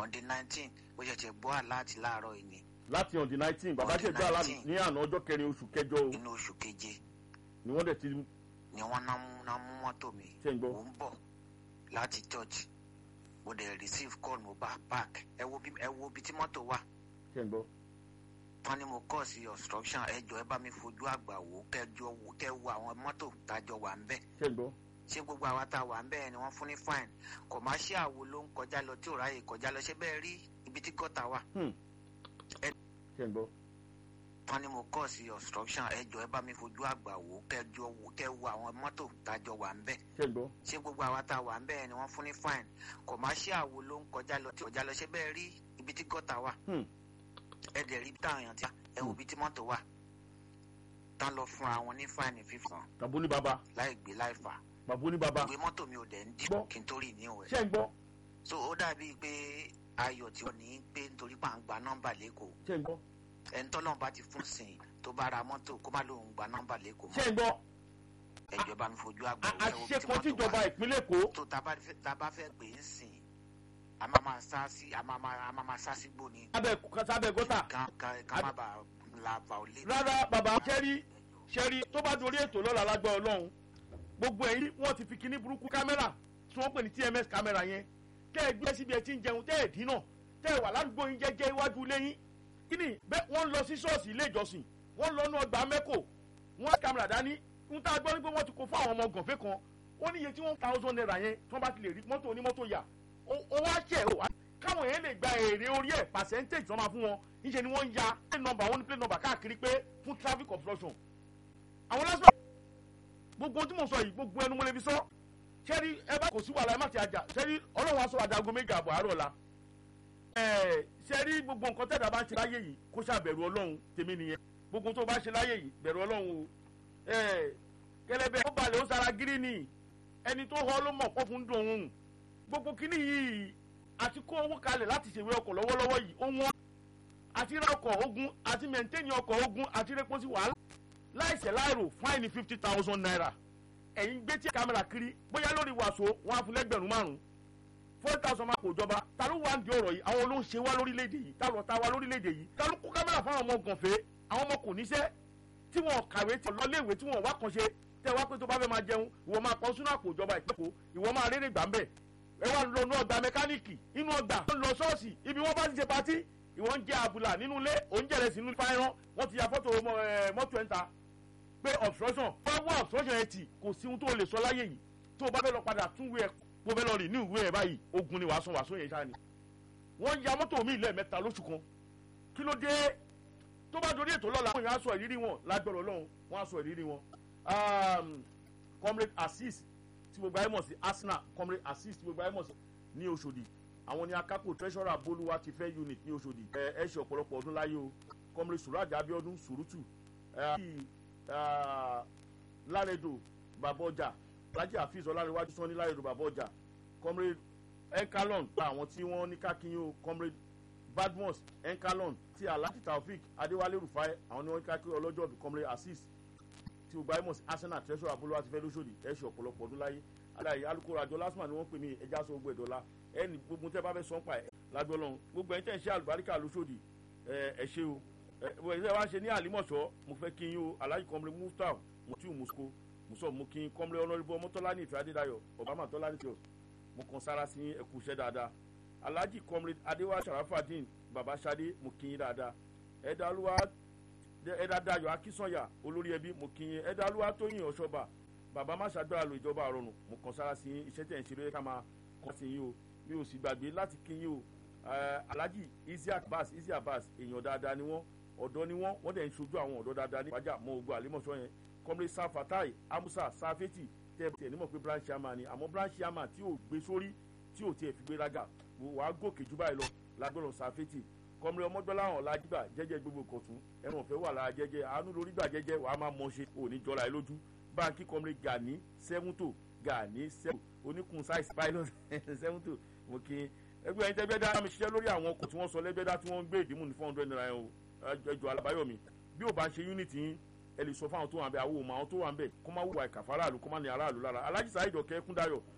on the nineteen bó ṣe ti gbọ́ àláàtì láàárọ̀ yìí ni láti on the nineteen bàbá On the ṣe gbá 19. ní àná ọjọ́ kẹrin oṣù kẹjọ o inú oṣù keje ni wọ́n dẹ̀ ti ni wọ́n ná mú ná mú mọ́tò mi Ṣé ń gbọ́? mò ń bọ̀ láti church mo dẹ̀ receive call mo bá park ẹ wo bí ẹ wo bí tí mọ́tò wà ṣe ń gbọ́ wọ́n ní mo kọ́ sí obstruction ẹ jọ ẹ bá mi fojú àgbà wò kẹjọ wò kẹ wo àwọn mọ́tò tájọ wà ń bẹ̀ ṣe ń gbọ́ ṣé gbogbo àwa tá a wà ń bẹ̀ ni wọ́n fún ní fine commercial wo ló ń kọjá lọ tí ò ráyè kọjá lọ ṣé bẹ́ẹ̀ rí ibi tí gọ́tà wà Hmm. Ẹ- ṣe ń gbọ́ wọ́n ní mo kọ́ sí obstruction ẹ jọ ẹ bá mi fojú àgbà wò kẹjọ wò kẹ wo àwọn mọ́tò tájọ wà ń bẹ̀ ṣe ń gbọ́ ṣé gbogbo àwa tá a wà ń bẹ́ẹ̀ ni wọ́n fún ní fine commercial wo ló ń kọjá lọ tí ò kọjá lọ ṣé bẹ́ẹ̀ rí ibi tí gọ́tà wà Hmm. ẹ dẹ̀ rí táwọn èèyàn ti ẹ wo ibi tí mọ́tò wà tán lọ fúnra wọn ní fine fífàn bàbá ní bàbá láì gbé láì fà bàbá ní bàbá ìwé mọ́tò mi ò dẹ̀ ń Gbọ́. dìbò kí n tó rí ní òwe ṣe ń gbọ́ so ó dàbí pé ayọ̀ tí ò ní pé nítorí pà ń gba nọ́mbà lẹ́kọ̀ọ́ ṣe ń gbọ́ ẹni tọ́lọ́run bá ti fún sìn tó bá ra mọ́tò kó má lóun gba nọ́mbà lẹ́kọ̀ọ́ ṣe mọ́ ń gbọ́ ẹjọ́ bá mi fojú àgbà A- wò, ẹ wo àṣìṣe bí tí kan mọ́tò tíjọba wà. ìpínlẹ̀ èkó tó tá a bá fẹ́- tá a bá fẹ́ pè é sìn a máa máa sá sí a máa máa a máa máa sá sí gbóni sábẹ́ sábẹ́ gọ́tà ká ká ká má bàa la violate. rárá bàbá ṣẹ́rí ṣẹ́rí tó bá dorí ètò lọ́la lágbá ọlọ́run gbogbo ẹ̀yìn wọ́n ti fi kíní burúkú kámẹ́rà tí wọ́n pè ní tms kámẹ́rà yẹn tẹ́ ẹ gbé síbi ẹ ti ń jẹun tẹ́ ẹ dínà tẹ́ ẹ wà ládùúgbò yín jẹ́jẹ́ iwájú ilé yín kíni bẹ́ẹ̀ wọ́n lọ sí ṣọ́ọ̀ṣì ilé ìjọsìn wọ́n lọ nú ọgbà mẹ́kò wọ́n kámẹ́rà dání ń tá a gbọ́ nígbà wọ́n ti kó fún àwọn ọmọ gànfẹ́ kan ó níye tí wọ́n thousand naira yẹn tí wọ́n bá ti lè rí mọ́tò onímọ́tò yà ó ó wá ṣẹ̀ ó wá káwọn yẹn lè gba èrè orí ẹ̀ percentage tí wọ́n máa fún wọn níṣẹ́ ni wọ́n ń ya plate number wọ́n ní plate number káàkiri pé fún traffic obstruction àwọn lásìkò gbogbo ohun tí mo sọ yìí gbogbo ẹnu mo lè fi sọ sẹ́rí ẹ bá kò sí wàhálà ẹ má ti àjà sẹ́rí ọlọ́run aṣọ àdàgọ́ méjì àbọ̀ àárọ̀ la ẹ̀ sẹ́rí gbogbo nǹkan tẹ̀dá bá ń ṣe láyé yìí kó ṣàbẹ̀rù ọlọ́run tèmi nìyẹn gbogbo tó bá ṣe láyé yìí bẹ̀rù ọlọ́run o ẹ̀ kẹlẹ́bẹ̀ ó balẹ̀ ó sara gírí ni ẹni tó họ ló mọ̀ pọ́ fún dùn òun gbogbo kíní yìí àti kó owó kalẹ̀ láti ṣèwé ọkọ̀ lọ́wọ́lọ́wọ́ yìí ó wọ́n àti ra ọkọ̀ ogun àti mẹ̀ntẹ́nì ọkọ̀ ogun àti rẹ́pọ̀ sí wàhálà láìsẹ̀ láìrò fáìní fifty thousand naira ẹ̀yin gbé tí kámẹ́rà kiri bóyá lórí wàsó wọn á fún lẹ́gbẹ̀rún márùn-ún four thousand máa kò jọba ta ló wà ń di ọ̀rọ̀ yìí àwọn ló ń ṣe wá lórílẹ̀‐èdè yìí ta ló ta wá lórílẹ̀‐èdè yìí ta ló kó kámẹ́rà fún àwọn ọmọ gànfẹ́ àwọn ọmọ kò níṣẹ́ tí wọn kàwé tí wọn lọ́léèwé tí wọn wá kan ṣe tẹ wá pé tó bá fẹ́ máa jẹun ìwọ máa pọ̀ sínú àpò ìjọba ìpẹ́kọ̀ọ́ ìwọ máa rere gbà ń bẹ̀ ẹ wá lọ inú ọgbà mẹkáníìkì inú ọgbà tó ń lọ ṣọ́ọ̀ṣì ibi wọ́n bá ti ṣe patí ìwọ ń jẹ àbùlà nínú ilé òǹjẹ̀rẹ̀ sínú fáyọ́n wọ́n ti ya fọ́tò mọ- ẹ, mọ́tò ẹ̀ ń ta pé obstruction wọ́n wá obstruction ẹ̀ tì kò sí ohun tó lè sọ láyé yìí tó o bá fẹ́ lọ padà tún wé ẹ̀ bó fẹ́ lọ rìn ní ìwé ẹ̀ báyìí ogun ni wàá sọ wàá sọ yẹn ṣáà ni wọ́n ya mọ́tò mi lẹ́ẹ̀mẹ́ta lóṣù kan kí ló dé tó bá dorí ètò lọ́la àwọn èèyàn á sọ ìrírí wọn lágbọ̀rọ̀ lọ́hùn wọ́n á sọ ìrírí wọn Um, comrade assis tí gbogbo ayé mọ̀ sí arsenal comrade assis tí gbogbo ayé mọ̀ sí ní oṣòdì àwọn ni akápò treasurer bolúwa ti fẹ́ unit ní oṣòdì ẹ ẹ ṣe ọ̀pọ̀lọpọ̀ ọdún láyé o comrade suraj abiodun surutu ẹ ẹ láredo babọjà alhaji hafiz ọlárẹwájú sanni láredo babọjà comrade enkalon gba àwọn tí wọ́n ní kákíyìn o comrade badmus enkalon ti alhaji taofik adéwálé rufai àwọn ni wọ́n ní kákíyìn ọlọ́jọ́ bí comrade assis tí gbogbo ayé mọ̀ sí arsenal treasurer abolówó ti fẹ́ lóṣòdì ẹ ṣe ọ̀pọ̀lọpọ̀ ọdún láyé aláì alukoro àjọ lásìmọ̀ ni wọ́n pè ní ẹja sọ gbogbo ẹ̀dọ́lá ẹni gbogbo tẹ́ bá fẹ́ sọ́n pa ẹ̀ lágbó lọ́hùn gbogbo ẹ̀yin tẹ̀ ń ṣe àlùbáríkà lóṣòdì ẹ ẹ ṣe o ẹ ẹ ṣe wá ṣe ní àlímọ̀ṣọ́ mo fẹ́ kí yín o aláì kọ́mrẹ́ muftar mutiu musko muso mo kí yín kọ́mrẹ́ ọlọ́rìbọ mọ́tọ́lá ní ìfẹ́ adédayọ̀ obama tọ́lá ní tiọ̀ mo kàn sára sí ẹkú iṣẹ́ dáadáa alhaji kọ́mrẹ́ adéwà sharafadin baba sade mo kí yín dáadáa ẹ̀dá olúwa ẹ̀dá dayọ̀ akínsọ̀yà olórí ẹbí mo kí yín ẹ̀dá olúwa tóyìn ọ̀ṣọ́ba bàbá má ṣàgbára lo ìjọba àrọ̀nù mo kàn sára sí yín iṣẹ́ tẹ̀ ń ṣe lóye ká máa kọ́ sí yín o mi ò sì gbàgbé láti kí yín o Eh, alhaji isiaq bas isiaq bas èèyàn dáadáa ni wọ́n ọ̀dọ́ ni wọ́n wọ́n dẹ̀ ń ṣojú àwọn ọ̀dọ́ dáadáa ní ìpájà mọ ogun àlímọ̀ṣọ́ yẹn kọ́mílẹ̀ sáfatai amusa safeti tẹ́ ẹ nímọ̀ pé branch chairman ni àmọ́ branch chairman tí ò gbé sórí tí ò tiẹ̀ fi gbé rága wàá gòkè jù báyìí lọ lágbọ́dọ̀ safeti kọ́mílẹ̀ ọmọdọ́láhàn ọ̀làjìgbà jẹ́jẹ́ gbogbo kọ̀tún ẹ̀rùn ọ̀fẹ́ wà lára jẹ́jẹ́ àánú lórí gbà jẹ́jẹ́ wàá máa mọ̀ ṣe òní jọra ẹ lójú báńkì kọ́mílẹ̀ gani sẹ́wúntò gani sẹ́wù oníkun size pilot sẹ́wúntò mo kí i ẹgbẹ́ ẹ̀yin tẹ́gbẹ́dá mi ṣiṣẹ́ lórí àwọn ọkọ̀ tí wọ́n sọ lẹ́gbẹ́dá tí wọ́n ń gbé ìdìmú ní four hundred naira yẹn o ẹjọ́ alábáyọ̀mí bí ò bá ń ṣe unity yín ẹ lè sọ fáwọn tó wà ń bẹ àwọn òmò àwọn tó wà ń bẹ kó má wùwà ìkàfà aráàlú kó má ní aráàlú lára alájí sáyidọ̀ kẹ́kúndayọ̀